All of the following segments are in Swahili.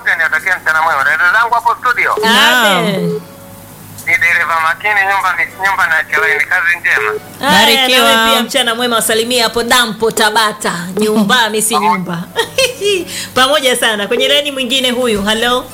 wote niwatakia mchana mwema. Dada zangu hapo studio, Naam. Amen. ni dereva makini, nyumba ni nyumba na chelewa, ni kazi njema. Haya, Barikiwa. nawe pia mchana mwema, wasalimia hapo dampo Tabata, nyumbani si nyumba. Pamoja sana. Kwenye laini mwingine huyu, halo.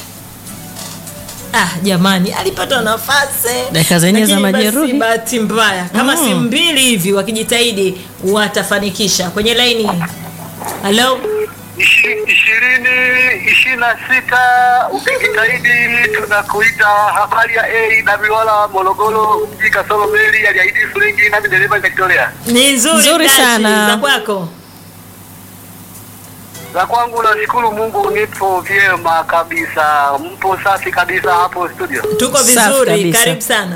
Ah, jamani, alipata nafasi Dakika zenyewe za Lakini basi majeruhi. bahati mbaya kama si mbili hivi wakijitahidi watafanikisha. Kwenye laini, halo. ishirini ishirini na sita ukijitahidi tunakuita habari ya a dabiwala morogoro mji kasoro meli aliahidi fulingi nami dereva nikakitolea Ni nzuri, Nzuri Dachi, sana. za kwako. za kwangu nashukuru mungu nipo vyema kabisa mpo safi kabisa hapo studio Tuko Safi vizuri, kabisa. karibu sana.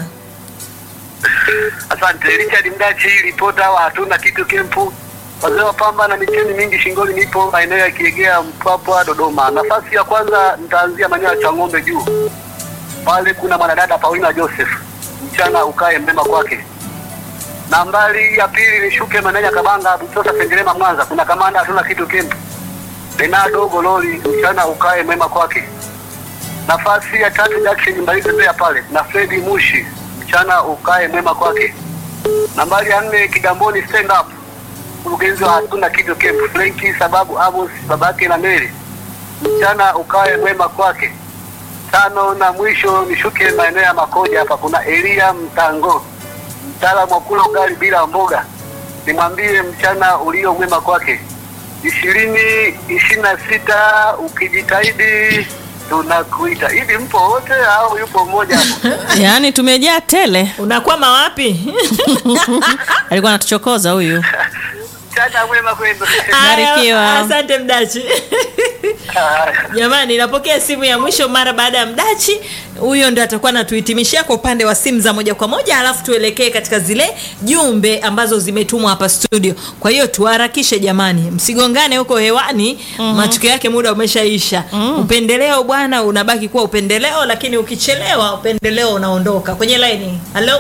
asante richard mdachi ripota wa hatuna kitu kempu wazee wa pamba na micheni mingi shingoni nipo maeneo ya kiegea mpwapwa dodoma nafasi ya kwanza nitaanzia maeneo ya chang'ombe juu pale kuna mwanadada paulina joseph mchana ukae mema kwake nambari ya pili nishuke maeneo ya kabanga butosa sengerema mwanza kuna kamanda hatuna kitu kempu benado gololi mchana ukae mema kwake nafasi ya tatu Jackson Mbalizi Mbeya pale na Fredi Mushi mchana ukae mwema kwake. Nambari ya nne Kigamboni stand up mkurugenzi wa hatuna kitu camp Frenki sababu Amos babake na Mary mchana ukae mwema kwake. Tano na mwisho nishuke maeneo ya Makoja hapa kuna Elia Mtango mtaalamu wa kula ugali bila mboga, nimwambie mchana ulio mwema kwake. ishirini ishirini na sita ukijitahidi tunakuita. Hivi mpo wote au yupo mmoja hapo? Yaani tumejaa tele. Unakwama wapi? Alikuwa anatuchokoza huyu. Mchana mwema kwenu. Haya, Barikiwa. Asante Mdachi. Jamani, napokea simu ya mwisho mara baada ya Mdachi. Huyo ndio atakuwa anatuhitimishia kwa upande wa simu za moja kwa moja, alafu tuelekee katika zile jumbe ambazo zimetumwa hapa studio. Kwa hiyo tuharakishe jamani, msigongane huko hewani. Matukio yake muda umeshaisha. Upendeleo bwana unabaki kuwa upendeleo, lakini ukichelewa upendeleo unaondoka. Kwenye laini, halo,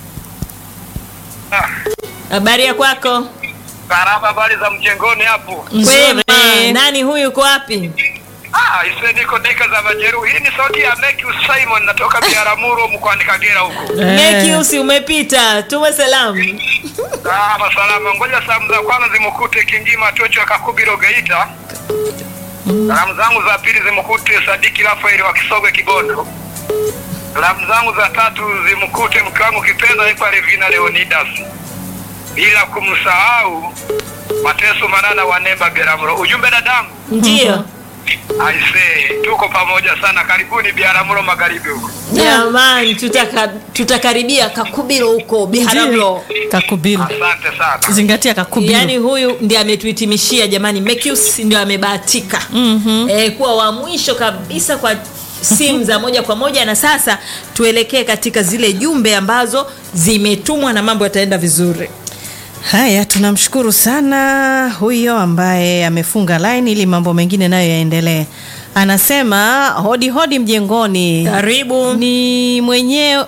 habari ya kwako? Karama, habari za mjengoni hapo? Kwema. Nzuri. Nani huyu, uko wapi? Ah, ise niko deka za majeruhi. Hii ni sauti ya Mekius Simon natoka Biaramuro mkoani Kagera huko. Mekiusi umepita, tume salamu. Ah, masalama. Ngoja salamu za kwanza zimkute Kingima Tocho wa Kakubiro Geita. Salamu zangu za pili zimkute Sadiki Rafaeli wa Kisogwe Kibondo. Salamu zangu za tatu zimkute mke wangu kipenzi anaitwa Levina Leonidas. Bila kumsahau Mateso Manana wa Nemba Biaramuro. Ujumbe dadangu. Ndio Aise, tuko pamoja sana. Karibuni Biaramuro magharibi huko. jamani, tutaka tutakaribia Kakubilo huko Biharamulo. Kakubili. Asante sana. Zingatia kakubili. Yaani huyu ndiye ametuhitimishia jamani, Mekius ndio amebahatika Mhm. eh, kuwa wa mwisho kabisa kwa simu za moja kwa moja, na sasa tuelekee katika zile jumbe ambazo zimetumwa na mambo yataenda vizuri. Haya, tunamshukuru sana huyo ambaye amefunga line ili mambo mengine nayo yaendelee. Anasema hodi hodi mjengoni. Karibu. Ni mwenyewe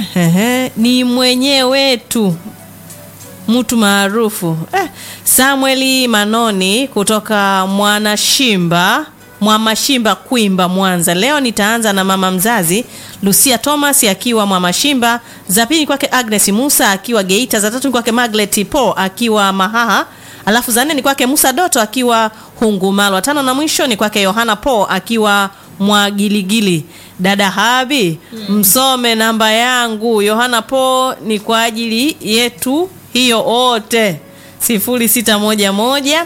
ni mwenyewe tu mtu maarufu eh, Samueli Manoni kutoka Mwanashimba Mwamashimba Kwimba Mwanza. Leo nitaanza na mama mzazi Lucia Thomas akiwa Mwamashimba, za pili kwake Agnes Musa akiwa Geita, za tatu ni kwake Maglet Po akiwa Mahaha, alafu za nne ni kwake Musa Doto akiwa Hungumalwa, tano na mwisho ni kwake Yohana Po akiwa Mwagiligili. Dada Habi, msome namba yangu. Yohana Po ni kwa ajili yetu hiyo wote 0611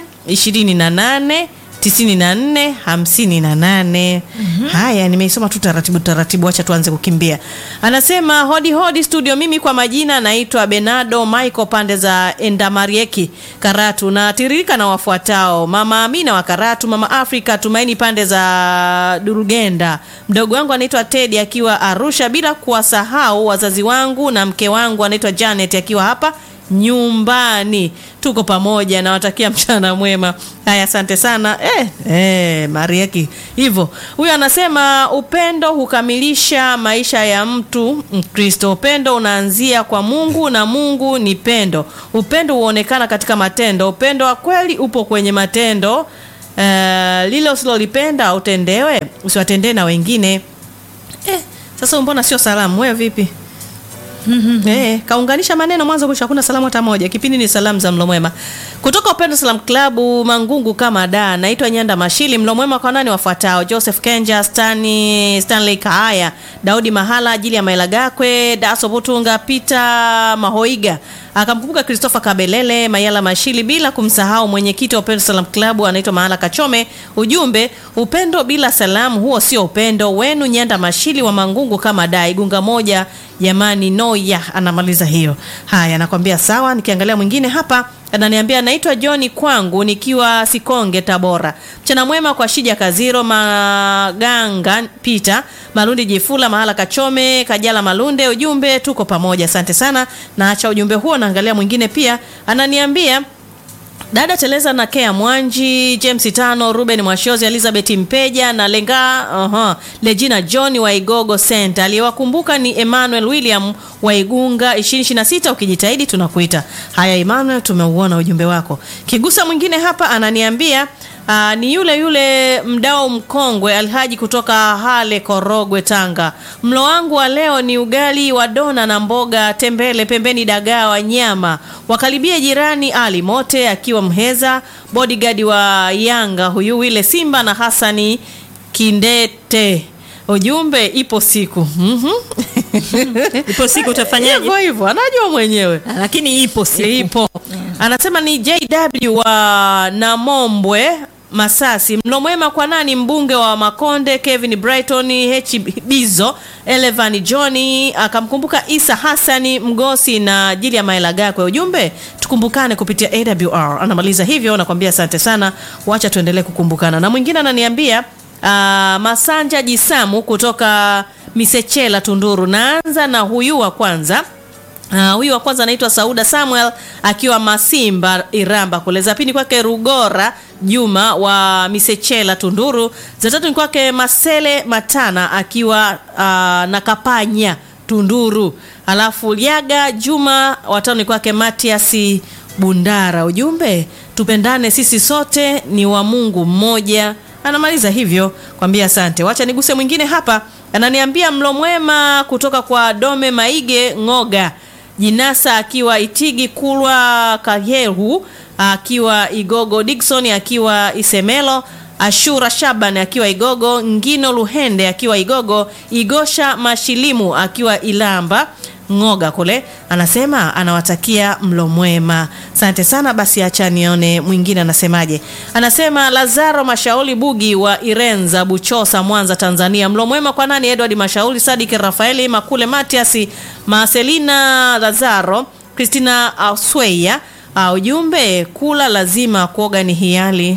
28 94 58. Haya, nimeisoma tu taratibu taratibu, acha tuanze kukimbia. Anasema hodi hodi studio, mimi kwa majina naitwa Benado Michael pande za Endamarieki Karatu, na tiririka na wafuatao: mama Amina wa Karatu, mama Afrika Tumaini pande za Durugenda, mdogo wangu anaitwa Teddy akiwa Arusha, bila kuwasahau wazazi wangu na mke wangu anaitwa Janet akiwa hapa nyumbani tuko pamoja nawatakia mchana mwema haya asante sana eh, eh, mariaki hivyo huyo anasema upendo hukamilisha maisha ya mtu mkristo upendo unaanzia kwa mungu na mungu ni pendo upendo huonekana katika matendo upendo wa kweli upo kwenye matendo uh, lile usilolipenda utendewe usiwatendee na wengine eh, sasa mbona sio salamu wewe vipi Eh, kaunganisha maneno mwanzo mwisho hakuna salamu hata moja. Kipindi ni salamu za mlo mwema. Kutoka Upendo Salam Club Mangungu kama da. Naitwa Nyanda Mashili. Mlo mwema kwa nani wafuatao? Joseph Kenja, Stani, Stanley Kaaya, Daudi Mahala, ajili ya Maila Gakwe, Daso Butunga, Peter Mahoiga. Akamkumbuka Christopher Kabelele, Mayala Mashili bila kumsahau mwenyekiti wa Upendo Salam Club anaitwa Mahala Kachome. Ujumbe, upendo bila salamu huo sio upendo wenu. Nyanda Mashili wa Mangungu kama da. Igunga moja jamani noya anamaliza hiyo haya nakwambia sawa nikiangalia mwingine hapa ananiambia naitwa johni kwangu nikiwa sikonge tabora mchana mwema kwa shija kaziro maganga pita malundi jifula mahala kachome kajala malunde ujumbe tuko pamoja asante sana naacha ujumbe huo naangalia mwingine pia ananiambia dada teleza na kea mwanji james tano ruben mwashozi elizabeth mpeja na lenga uh-huh, legina john wa igogo center aliyewakumbuka ni emmanuel william wa igunga 226 ukijitahidi tunakuita haya emmanuel tumeuona ujumbe wako kigusa mwingine hapa ananiambia Uh, ni yule yule mdao mkongwe alhaji kutoka hale korogwe tanga mlo wangu wa leo ni ugali wa dona na mboga tembele pembeni dagaa wa nyama wakaribie jirani ali mote akiwa mheza bodyguard wa yanga huyu wile simba na hasani kindete ujumbe ipo siku mm-hmm. ipo siku utafanyaje hivyo hivyo anajua mwenyewe Ah, lakini ipo siku ipo anasema ni jw wa namombwe masasi mlo mwema kwa nani mbunge wa makonde kevin brighton h bizo elevan johni akamkumbuka isa hasani mgosi na jili ya maela gakwe ujumbe tukumbukane kupitia awr anamaliza hivyo nakwambia asante sana wacha tuendelee kukumbukana na mwingine ananiambia Uh, masanja jisamu kutoka misechela tunduru naanza na huyu wa kwanza Uh, huyu wa kwanza anaitwa Sauda Samuel akiwa Masimba Iramba kule. Za pili kwake Rugora Juma wa Misechela Tunduru. Za tatu ni kwake Masele Matana akiwa uh, na Kapanya Tunduru. Alafu Liaga Juma watano ni kwake Matiasi Bundara. Ujumbe tupendane sisi sote ni wa Mungu mmoja. Anamaliza hivyo kwambia asante. Wacha niguse mwingine hapa. Ananiambia mlo mwema kutoka kwa Dome Maige Ngoga. Jinasa akiwa Itigi Kulwa Kayehu akiwa Igogo Dickson akiwa Isemelo Ashura Shaban akiwa Igogo Ngino Luhende akiwa Igogo Igosha Mashilimu akiwa Ilamba Ngoga kule anasema anawatakia mlo mwema. Asante sana basi, acha nione mwingine anasemaje. Anasema Lazaro Mashauri Bugi wa Irenza Buchosa Mwanza Tanzania. Mlo mwema kwa nani? Edward Mashauri, Sadiki Rafaeli Makule, Matiasi Marcelina Lazaro, Christina Asweya. Uh, ujumbe kula lazima, kuoga ni hiali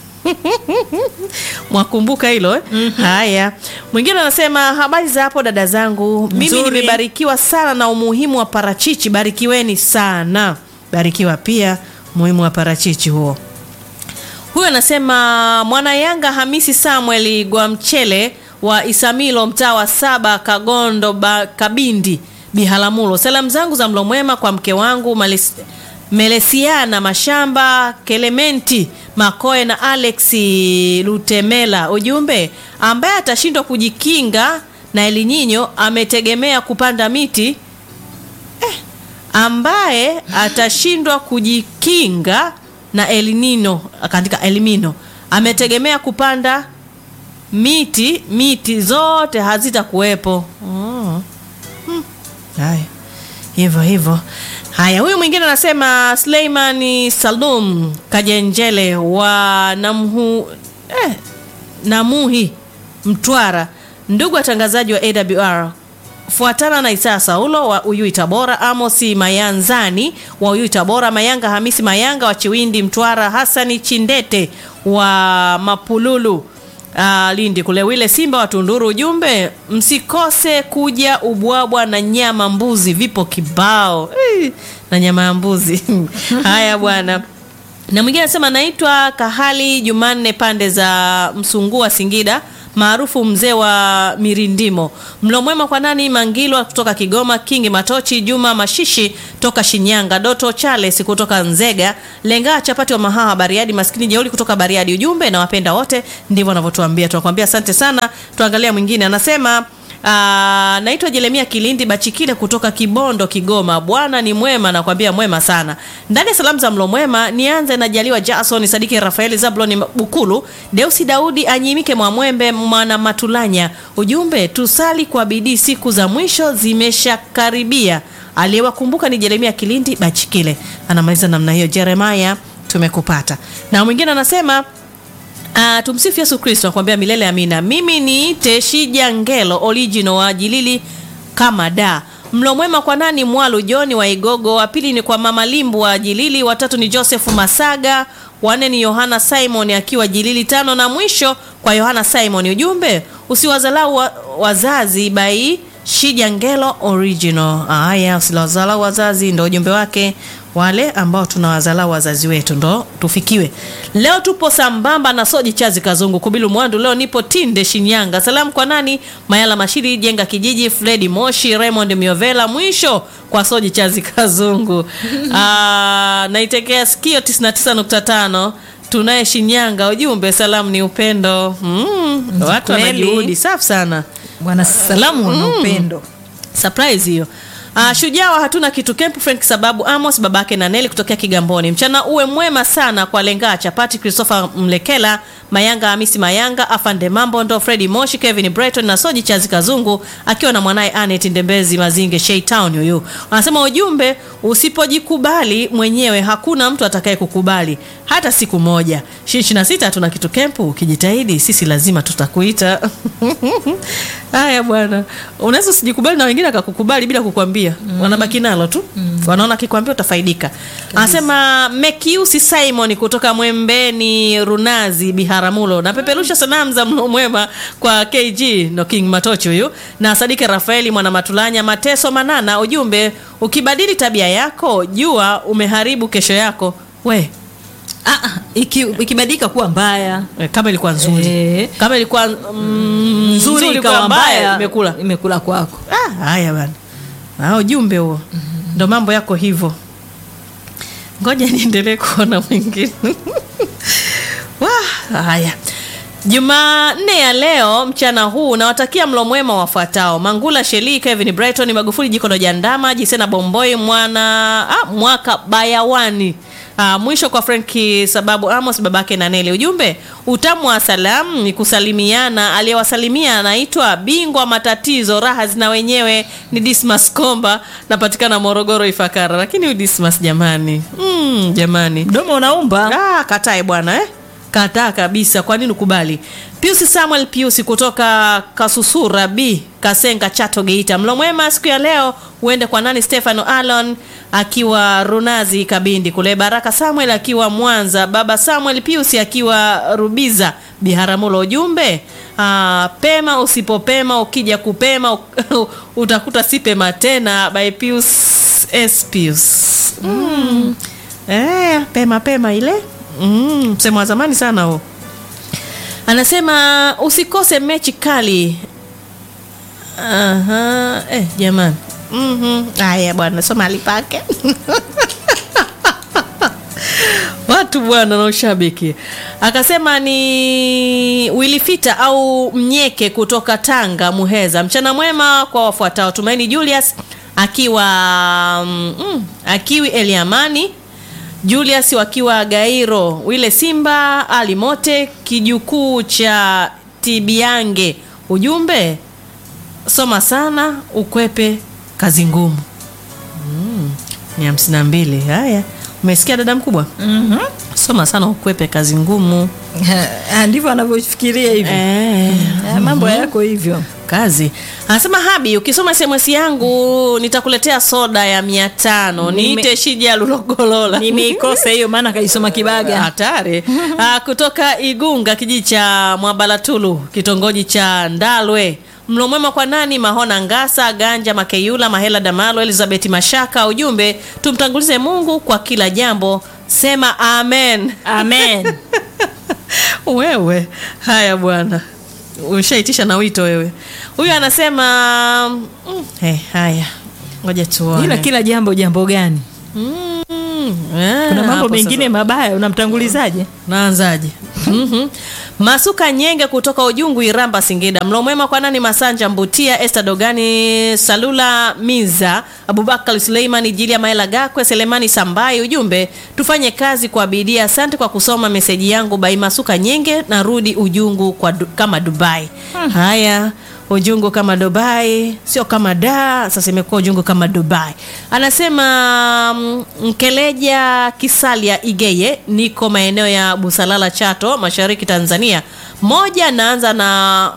mwakumbuka hilo eh? mm-hmm. haya mwingine anasema habari za hapo dada zangu mimi Nzuri. nimebarikiwa sana na umuhimu wa parachichi barikiweni sana barikiwa pia umuhimu wa parachichi huo huyu anasema mwana yanga hamisi samuel gwamchele wa isamilo mtaa wa saba kagondo ba, kabindi bihalamulo salamu zangu za mlo mwema kwa mke wangu Malis, melesiana mashamba kelementi makoe na alex lutemela ujumbe ambaye atashindwa kujikinga na elinyinyo ametegemea kupanda miti ambaye atashindwa kujikinga na elinino katika elimino ametegemea kupanda miti miti zote hazitakuwepo oh. hmm. haya hivyo hivyo haya huyu mwingine anasema Suleimani Salum Kajenjele wa Namhu, eh, Namuhi Mtwara ndugu watangazaji wa AWR fuatana na Isaa Saulo wa Uyui Tabora, Amosi Mayanzani wa Uyui Tabora, Mayanga Hamisi Mayanga wa Chiwindi Mtwara, Hasani Chindete wa Mapululu uh, Lindi kule, Wile Simba wa Tunduru. Ujumbe, msikose kuja ubwabwa na nyama mbuzi, vipo kibao Eh, na nyama ya mbuzi haya bwana na mwingine anasema naitwa Kahali Jumanne pande za Msungua Singida maarufu mzee wa mirindimo. Mlo mwema kwa nani? Mangilwa kutoka Kigoma, Kingi Matochi, Juma Mashishi toka Shinyanga, Doto Charles kutoka Nzega, Lenga Chapati wa Mahaha Bariadi, maskini jeuli kutoka Bariadi. Ujumbe na wapenda wote, ndivyo wanavyotuambia. Tunakwambia asante sana. Tuangalia mwingine anasema Aa, naitwa Jeremia Kilindi Bachikile kutoka Kibondo, Kigoma. Bwana ni mwema, nakwambia mwema sana. Ndani ya salamu za mlo mwema, nianze na Jaliwa Jason Sadiki Rafaeli Zabloni Bukulu Deusi Daudi Anyimike Mwamwembe Mwana Matulanya. Ujumbe, tusali kwa bidii, siku za mwisho zimeshakaribia. Aliyewakumbuka ni Jeremia Kilindi Bachikile. Anamaliza namna hiyo. Jeremaya, tumekupata. Na mwingine anasema Uh, tumsifu Yesu Kristo, nakwambia milele amina. Mimi ni Teshija Ngelo original wa Jilili kama da. Mlo mwema kwa nani? Mwalu Joni wa Igogo, wa pili ni kwa Mama Limbu wa Jilili, watatu ni Joseph Masaga, wanne ni Yohana Simon akiwa Jilili, tano na mwisho kwa Yohana Simon. Ujumbe usiwazalau wa, wazazi bai Shija Ngelo original. Haya, usiwazalau wazazi, ndo ujumbe wake wale ambao tunawazalau wazazi wetu ndo tufikiwe. Leo tupo sambamba na Soji Chazi Kazungu Kubilu Mwandu. Leo nipo Tinde Shinyanga. Salamu kwa nani? Mayala Mashiri Jenga Kijiji, Fredi Moshi, Raymond Miovela, mwisho kwa Soji Chazi Kazungu. Ah, naitekea sikio 99.5 tunaye Shinyanga. Ujumbe salamu ni upendo. Mm, watu wana kweli. juhudi safi sana. bwana salamu na upendo Surprise hiyo. Uh, shujaa wa hatuna kitu Camp Frank sababu Amos babake na Neli kutokea Kigamboni. Mchana uwe mwema sana kwa Lenga Chapati, Christopher Mlekela, Mayanga Hamisi Mayanga, Afande Mambo ndo Freddy Moshi, Kevin Brighton na Soji Chazi Kazungu akiwa na mwanaye Anet Ndembezi Mazinge Shei Town huyu. Wanasema ujumbe usipojikubali mwenyewe hakuna mtu atakaye kukubali hata siku moja. Ishirini na sita hatuna kitu Camp, ukijitahidi sisi lazima tutakuita. Haya bwana, unaweza usijikubali na wengine akakukubali bila kukwambia, wanabaki nalo tu, wanaona akikwambia utafaidika. Anasema Mekiusi Simon kutoka Mwembeni Runazi Biharamulo, na peperusha sanamu za mlo mwema kwa KG no King Matochi huyu na Sadike Rafaeli mwana Matulanya Mateso Manana. Ujumbe, ukibadili tabia yako jua umeharibu kesho yako we Ah, ah, iki- ikibadilika kuwa mbaya Eh, kama ilikuwa nzuri Eh. kama ilikuwa mm, nzuri kwa ikawa mbaya imekula imekula kwako Ah, haya bana, Ah, ujumbe huo ndo mambo yako hivyo. Ngoja niendelee kuona mwingine. Wah, haya Jumanne ya leo mchana huu nawatakia mlo mwema wafuatao: Mangula Sheli, Kevin Brighton, Magufuli Jikono Jandama, Jisena Bomboi, mwana ah, mwaka Bayawani. Ah, mwisho kwa Frenki sababu Amos babake na Neli. Ujumbe utamu wa salamu ni kusalimiana. Aliyewasalimia anaitwa bingwa matatizo raha zina wenyewe ni Dismas Komba, napatikana Morogoro Ifakara. Lakini huyu Dismas jamani, mm, jamani mdomo unaumba Ah, katae bwana eh? Kataa kabisa. Kwa nini ukubali? Pius Samuel Pius kutoka Kasusura B Kasenga Chato Geita. Mlo mwema siku ya leo uende kwa nani? Stefano Alon akiwa Runazi Kabindi kule, Baraka Samuel akiwa Mwanza, baba Samuel Pius akiwa Rubiza Biharamulo. Ujumbe ah, pema usipopema, ukija kupema utakuta si pema tena. By Pius S Pius mm. Eh, pema pema ile mm, msemo wa zamani sana huo. Anasema usikose mechi kali. Aha, eh, jamani. Mhm. Haya bwana, soma alipake. Watu bwana na ushabiki. Akasema ni Wilifita au Mnyeke kutoka Tanga Muheza. Mchana mwema kwa wafuatao: Tumaini Julius akiwa mm, mm, akiwi Eliamani Julius wakiwa Gairo, Wile Simba, Ali Mote, kijukuu cha Tibiange. Ujumbe, soma sana ukwepe kazi ngumu. Mm, ni hamsini na mbili. Haya, umesikia dada mkubwa? Mhm. Soma sana ukwepe kazi ngumu. Ah, ndivyo anavyofikiria hivyo Eh, Ah, mambo yako hivyo kazi anasema Habi, ukisoma SMS yangu nitakuletea soda ya mia tano. Nime- Niite Shija Lulogolola. nimeikosa hiyo maana kaisoma kibaga hatari Ah, kutoka Igunga kijiji cha Mwabalatulu kitongoji cha Ndalwe. Mlo mwema kwa nani? Mahona Ngasa, Ganja Makeyula, Mahela Damalo, Elizabeth Mashaka. Ujumbe, tumtangulize Mungu kwa kila jambo. Sema amen. amen Wewe haya bwana, ushaitisha na wito wewe huyu anasema mm, hey, haya ngoja tuone ila kila jambo jambo gani Mm, eh, kuna mambo hapo mengine sasa. mabaya unamtangulizaje naanzaje Mhm. masuka nyenge kutoka ujungu iramba singida mlo mwema kwa nani masanja mbutia este dogani salula miza abubakar suleimani jilia maela gakwe selemani sambai ujumbe tufanye kazi kwa bidii asante kwa kusoma meseji yangu bai masuka nyenge narudi ujungu kwa du, kama dubai haya ujungu kama dubai sio kama da sasa imekuwa ujungu kama dubai anasema mm, mkeleja kisalia igeye niko maeneo ya busalala chato mashariki tanzania moja naanza na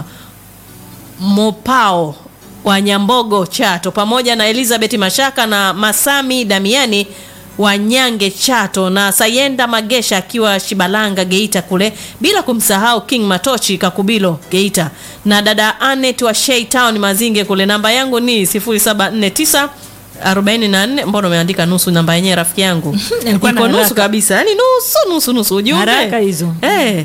mopao wa nyambogo chato pamoja na elizabeth mashaka na masami damiani wa nyange chato na sayenda magesha akiwa shibalanga geita kule bila kumsahau king matochi kakubilo geita na dada anet wa shei town mazinge kule namba yangu ni 0749 44 mbona umeandika nusu namba yenyewe rafiki yangu Alikuwa na iko nusu haraka. kabisa yani nusu nusu nusu ujumbe Haraka hizo. eh.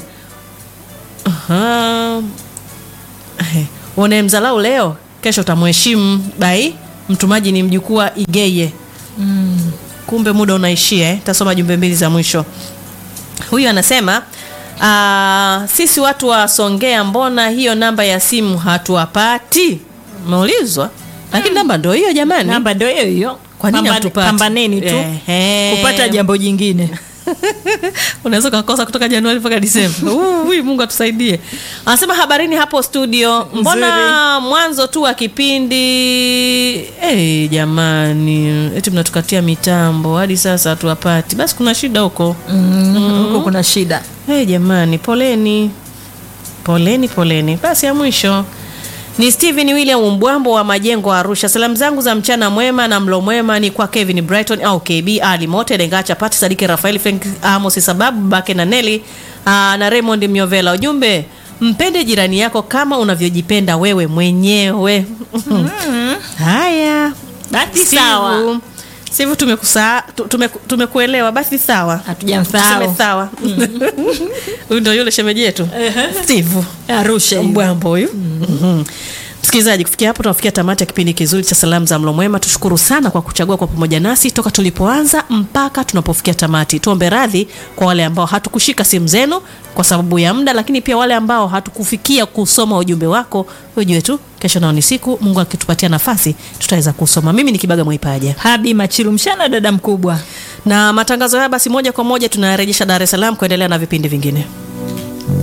Aha. Eh, unayemdhalau leo kesho utamheshimu bai mtumaji ni mjukuu wa igeye mm. kumbe muda unaishia eh? tasoma jumbe mbili za mwisho huyu anasema uh, sisi watu wa songea mbona hiyo namba ya simu hatuwapati umeulizwa lakini namba ndo hiyo jamani namba ndio hiyo hiyo Kwa nini Pambane- hamtupati? pambaneni tu Ehe. kupata jambo jingine unaweza ukakosa kutoka januari mpaka disemba Uh, ui, mungu atusaidie anasema habarini hapo studio mbona mwanzo tu wa kipindi hey, jamani eti mnatukatia mitambo hadi sasa hatuwapati basi kuna shida huko Mm, huko kuna shida hey, jamani poleni poleni poleni basi ya mwisho ni Steven William Mbwambo wa Majengo Arusha. Salamu zangu za mchana mwema na mlo mwema ni kwa Kevin Brighton au KB Ali Mote Lengacha Pati Sadiki Rafael Frank Amos Sababu Bake na Nelly aa, na Raymond Myovela. Ujumbe mpende jirani yako kama unavyojipenda wewe mwenyewe. Haya. Basi Steve, sawa. Steve tumekusa tu- tumeku- tumekuelewa basi sawa. Hatujamsahau. Tuseme sawa. Huyu ndio yule shemeji yetu. Steve. arusha hiyo. Mbwambo huyu. Mhm. Msikilizaji, kufikia hapo tunafikia tamati ya kipindi kizuri cha salamu za mlo mwema. Tushukuru sana kwa kuchagua kwa pamoja nasi toka tulipoanza mpaka tunapofikia tamati. Tuombe radhi kwa wale ambao hatukushika simu zenu kwa sababu ya muda, lakini pia wale ambao hatukufikia kusoma ujumbe wako. Ujue tu kesho nao ni siku, Mungu akitupatia nafasi tutaweza kusoma. Mimi ni Kibaga Mwaipaja habi machilu mshana dada mkubwa na matangazo haya basi moja kwa moja tunayarejesha Dar es Salaam kuendelea na vipindi vingine.